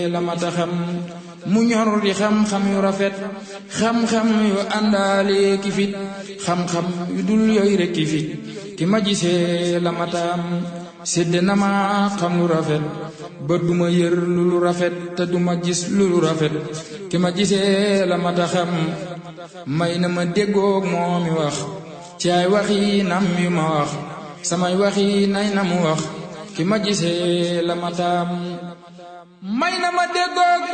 la mata xam mu ñor di xam-xam yu rafet xam-xam yu àndaale ki fit xam-xam yu dul yooyu rek ki fit ki ma gisee la mataam sédd na ma xam lu rafet ba duma yër lu lu rafet te duma gis lu lu rafet ki ma gisee la mata xam may na ma déggoog moomi wax ci ay waxi nam yu ma wax samay waxi nay na mu wax ki ma gisee la mataam may na ma déggoog